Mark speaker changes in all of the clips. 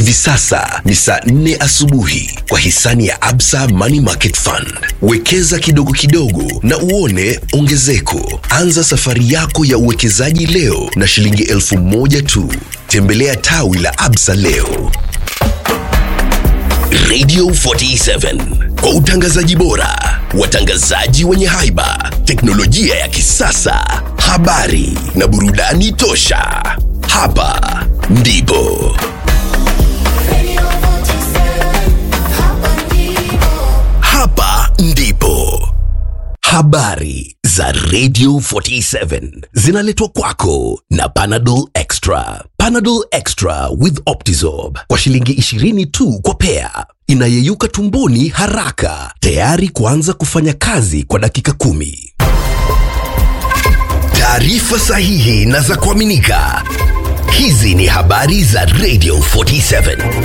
Speaker 1: Hivi sasa ni saa nne asubuhi kwa hisani ya Absa Money Market Fund. Wekeza kidogo kidogo na uone ongezeko. Anza safari yako ya uwekezaji leo na shilingi elfu moja tu. Tembelea tawi la Absa leo. Radio 47 kwa utangazaji bora, watangazaji wenye haiba, teknolojia ya kisasa, habari na burudani tosha. Hapa ndipo hapa ndipo habari za Radio 47 zinaletwa kwako na Panadol Extra. Panadol Extra with Optizorb kwa shilingi 20 tu kwa pea, inayeyuka tumboni haraka, tayari kuanza kufanya kazi kwa dakika kumi. Taarifa sahihi na za kuaminika. Hizi ni habari za Radio 47.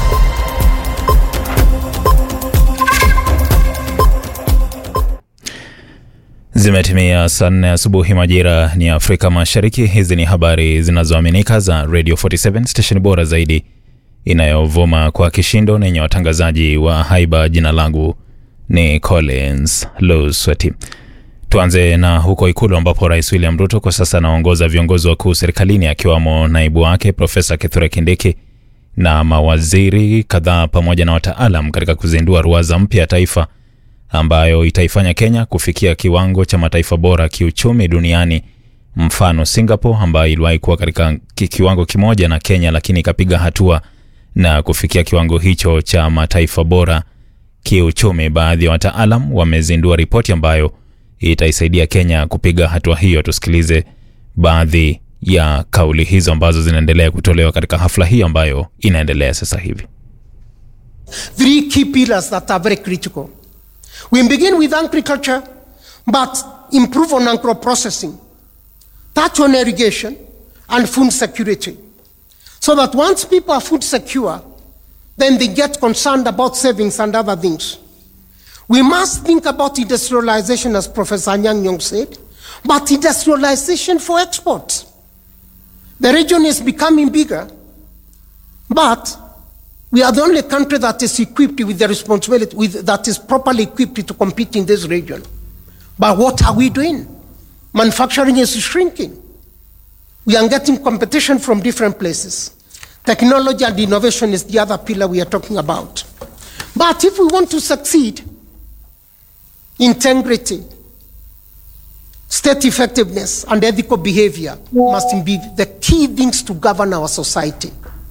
Speaker 2: Zimetimia saa nne asubuhi majira ni Afrika Mashariki. Hizi ni habari zinazoaminika za Radio 47 station bora zaidi inayovuma kwa kishindo na yenye watangazaji wa haiba. Jina langu ni Collins Lusweti. Tuanze na huko Ikulu ambapo Rais William Ruto kwa sasa anaongoza viongozi wakuu serikalini akiwamo naibu wake Profesa Kithure Kindiki na mawaziri kadhaa pamoja na wataalam katika kuzindua ruwaza mpya ya taifa ambayo itaifanya Kenya kufikia kiwango cha mataifa bora kiuchumi duniani, mfano Singapore ambayo iliwahi kuwa katika ki- kiwango kimoja na Kenya, lakini ikapiga hatua na kufikia kiwango hicho cha mataifa bora kiuchumi. Baadhi ya wataalam wamezindua ripoti ambayo itaisaidia Kenya kupiga hatua hiyo. Tusikilize baadhi ya kauli hizo ambazo zinaendelea kutolewa katika hafla hii ambayo inaendelea sasa hivi.
Speaker 3: three key pillars that are very critical. We begin with agriculture, but improve on agro processing, touch on irrigation and food security. So that once people are food secure, then they get concerned about savings and other things. We must think about industrialization, as Professor Nyang Nyong said, but industrialization for export. The region is becoming bigger, but we are the only country that is equipped with the responsibility, with, that is properly equipped to compete in this region. But what are we doing? Manufacturing is shrinking. We are getting competition from different places. Technology and innovation is the other pillar we are talking about. But if we want to succeed, integrity, state effectiveness, and ethical behavior must be the key things to govern our society.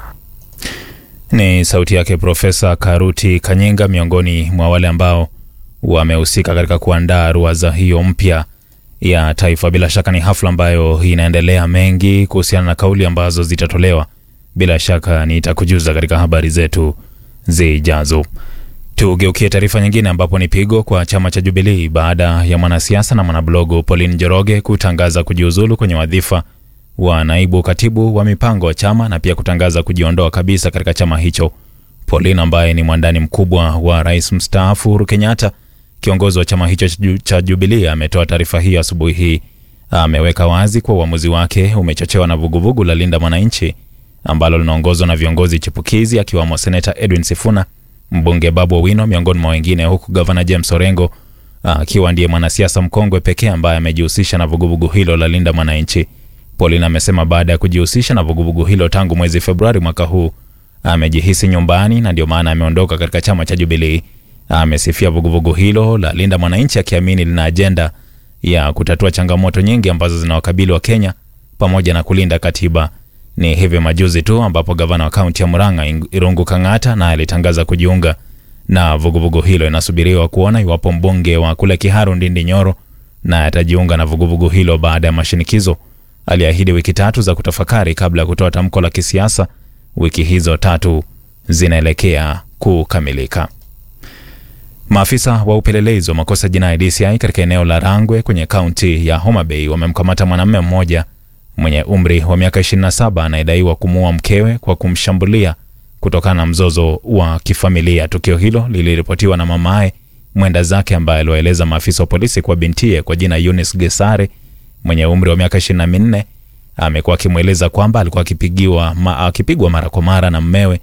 Speaker 2: Ni sauti yake Profesa Karuti Kanyinga, miongoni mwa wale ambao wamehusika katika kuandaa ruwaza hiyo mpya ya taifa. Bila shaka ni hafla ambayo inaendelea mengi kuhusiana na kauli ambazo zitatolewa. Bila shaka nitakujuza katika habari zetu zijazo. Tugeukie taarifa nyingine ambapo ni pigo kwa chama cha Jubilii baada ya mwanasiasa na mwanablogu Pauline Njoroge kutangaza kujiuzulu kwenye wadhifa wa naibu katibu wa mipango wa chama na pia kutangaza kujiondoa kabisa katika chama hicho. Pauline ambaye ni mwandani mkubwa wa rais mstaafu Uhuru Kenyatta, kiongozi wa chama hicho cha Ju- cha Jubilee, ametoa taarifa hii asubuhi hii. Ameweka wazi kuwa uamuzi wake umechochewa na vuguvugu la Linda Mwananchi ambalo linaongozwa na viongozi chipukizi akiwamo seneta Edwin Sifuna, mbunge Babu Owino miongoni mwa wengine, huku gavana James Orengo akiwa ndiye mwanasiasa mkongwe pekee ambaye amejihusisha na vuguvugu hilo la Linda Mwananchi. Pauline amesema baada ya kujihusisha na vuguvugu hilo tangu mwezi Februari mwaka huu amejihisi nyumbani na ndio maana ameondoka katika chama cha Jubilee. Amesifia vuguvugu hilo la Linda Mwananchi akiamini lina ajenda ya kutatua changamoto nyingi ambazo zinawakabili wa Kenya pamoja na kulinda katiba. Ni hivi majuzi tu ambapo gavana wa kaunti ya Murang'a Ing- Irungu Kang'ata naye alitangaza kujiunga na vuguvugu hilo. Inasubiriwa kuona iwapo mbunge wa kule Kiharu Ndindi Nyoro naye atajiunga na vuguvugu hilo baada ya mashinikizo. Aliahidi wiki tatu za kutafakari kabla ya kutoa tamko la kisiasa. Wiki hizo tatu zinaelekea kukamilika. Maafisa wa upelelezi wa makosa jinai DCI katika eneo la Rangwe kwenye kaunti ya Homa Bay wamemkamata mwanamume mmoja mwenye umri wa miaka 27 anayedaiwa kumuua mkewe kwa kumshambulia kutokana na mzozo wa kifamilia. Tukio hilo liliripotiwa na mamaye mwenda zake ambaye aliwaeleza maafisa wa polisi kwa bintie kwa jina Eunice Gesare mwenye umri wa miaka 24 amekuwa akimweleza kwamba alikuwa akipigiwa ma, akipigwa mara kwa mara na mmewe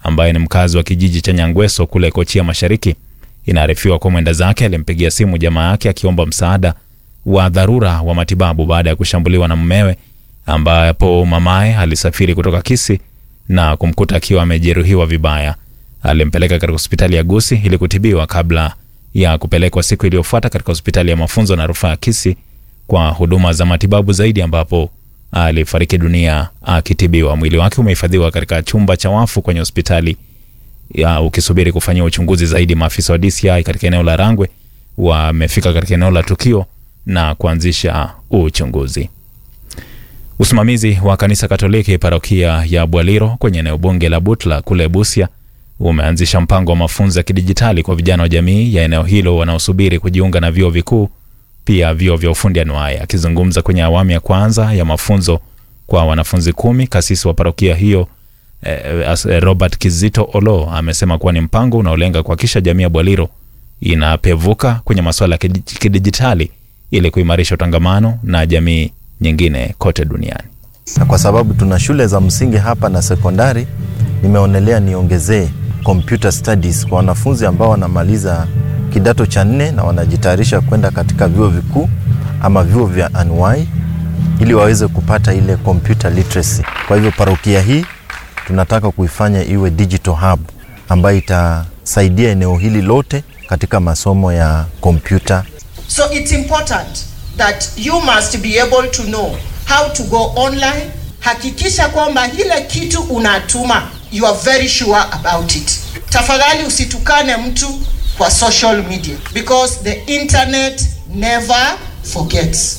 Speaker 2: ambaye ni mkazi wa kijiji cha Nyangweso kule Kochia Mashariki. Inaarifiwa kwa mwenda zake alimpigia simu jamaa yake akiomba msaada wa dharura wa matibabu baada ya kushambuliwa na mumewe, ambapo mamaye alisafiri kutoka Kisii na kumkuta akiwa amejeruhiwa vibaya. Alimpeleka katika hospitali ya Gusii ili kutibiwa kabla ya kupelekwa siku iliyofuata katika hospitali ya mafunzo na rufaa ya Kisii kwa huduma za matibabu zaidi, ambapo alifariki dunia akitibiwa. Mwili wake umehifadhiwa katika chumba cha wafu kwenye hospitali ya ukisubiri kufanyia uchunguzi zaidi. Maafisa wa DCI katika eneo la Rangwe wamefika katika eneo la tukio na kuanzisha uchunguzi. Usimamizi wa kanisa Katoliki parokia ya Bwaliro kwenye eneo bunge la Butla kule Busia umeanzisha mpango wa mafunzo ya kidijitali kwa vijana wa jamii ya eneo hilo wanaosubiri kujiunga na vyuo vikuu, pia vyuo vya ufundi anuai. Akizungumza kwenye awamu ya kwanza ya mafunzo kwa wanafunzi kumi, kasisi wa parokia hiyo eh, Robert Kizito Olo amesema kuwa ni mpango unaolenga kuhakikisha jamii ya Bwaliro inapevuka kwenye masuala ya kidijitali ili kuimarisha utangamano na jamii nyingine kote duniani.
Speaker 4: Na kwa sababu tuna shule za msingi hapa na sekondari, nimeonelea niongezee computer studies kwa wanafunzi ambao wanamaliza kidato cha nne na wanajitayarisha kwenda katika vyuo vikuu ama vyuo vya anuai ili waweze kupata ile computer literacy. Kwa hivyo parokia hii tunataka kuifanya iwe digital hub ambayo itasaidia eneo hili lote katika masomo ya kompyuta.
Speaker 5: So it's important that you must be able to know how to go online. Hakikisha kwamba ile kitu unatuma you are very sure about it. Tafadhali usitukane mtu kwa social media because the internet never forgets.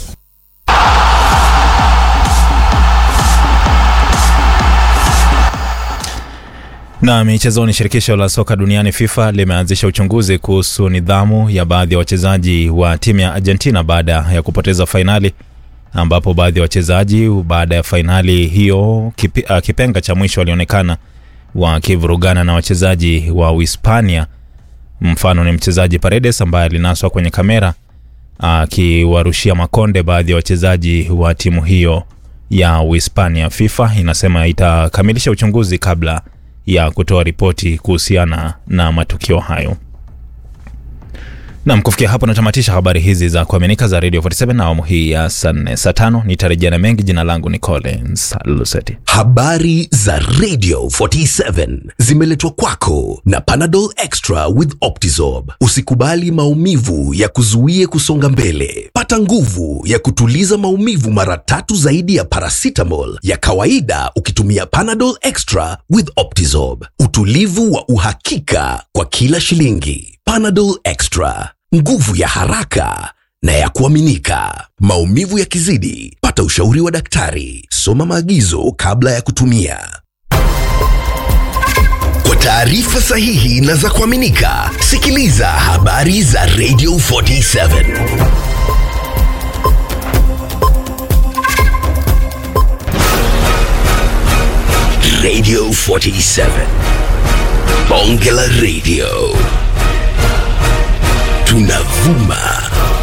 Speaker 2: Na michezoni, shirikisho la soka duniani FIFA limeanzisha uchunguzi kuhusu nidhamu ya baadhi ya wachezaji wa timu ya Argentina baada ya kupoteza fainali, ambapo baadhi ya wachezaji baada ya fainali hiyo kipi, uh, kipenga cha mwisho walionekana wakivurugana na wachezaji wa Uhispania. Mfano ni mchezaji Paredes ambaye alinaswa kwenye kamera akiwarushia uh, makonde baadhi ya wachezaji wa timu hiyo ya Uhispania. FIFA inasema itakamilisha uchunguzi kabla ya kutoa ripoti kuhusiana na matukio hayo. Nam, kufikia hapo natamatisha habari hizi za kuaminika za Radio 47 na awamu hii ya saa nne. Saa tano nitarejea na mengi. Jina langu ni Collins Luseti.
Speaker 1: Habari za Radio 47 zimeletwa kwako na Panadol Extra with Optizorb. Usikubali maumivu ya kuzuie kusonga mbele. Pata nguvu ya kutuliza maumivu mara tatu zaidi ya paracetamol ya kawaida ukitumia Panadol Extra with Optizorb. Utulivu wa uhakika kwa kila shilingi. Panadol Extra, nguvu ya haraka na ya kuaminika. Maumivu yakizidi, pata ushauri wa daktari. Soma maagizo kabla ya kutumia. Kwa taarifa sahihi na za kuaminika, sikiliza habari za Radio 47. Radio 47. Bonge la Radio. Tunavuma